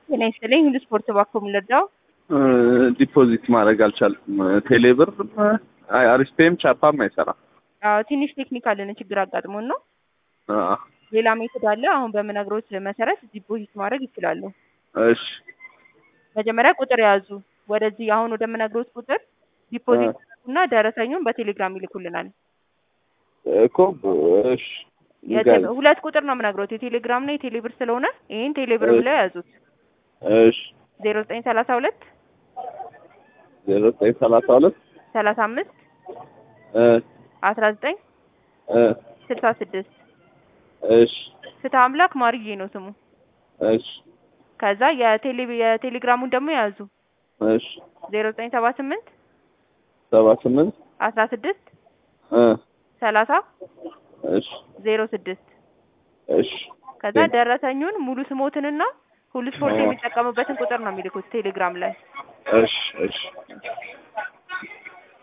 ጤና ይስጥልኝ። ሁሉ ስፖርት ባኮ የምንረዳው ዲፖዚት ማድረግ አልቻልኩም። ቴሌብር አሪስፔም ቻፓም አይሰራም። አዎ ትንሽ ቴክኒካል የሆነ ችግር አጋጥሞን ነው። አዎ፣ ሌላ ሜቶድ አለ። አሁን በምነግሮት መሰረት ዲፖዚት ማድረግ ይችላሉ። እሺ መጀመሪያ ቁጥር ያዙ። ወደዚህ አሁን ወደምነግሮት ቁጥር ዲፖዚት እና ደረሰኙን በቴሌግራም ይልኩልናል። እኮ እሺ የቴ- ሁለት ቁጥር ነው የምነግሮት የቴሌግራም እና የቴሌብር ስለሆነ ይህን ቴሌብር ብለው ያዙት። እሺ ዜሮ ዘጠኝ ሰላሳ ሁለት ዜሮ ዘጠኝ ሰላሳ ሁለት ሰላሳ አምስት እ አስራ ዘጠኝ እ ስልሳ ስድስት እሺ ፍትህ አምላክ ማርዬ ነው ስሙ። እሺ ከዛ የቴሌ የቴሌግራሙን ደግሞ ያዙ እሺ ዜሮ ዘጠኝ ሰባ ስምንት ሰባ ስምንት አስራ ስድስት እ ሰላሳ እሺ ዜሮ ስድስት እሺ ከዛ ደረሰኙን ሙሉ ስሞትንና ሁሉ ስፖርት የሚጠቀሙበትን ቁጥር ነው የሚልኩት ቴሌግራም ላይ። እሺ እሺ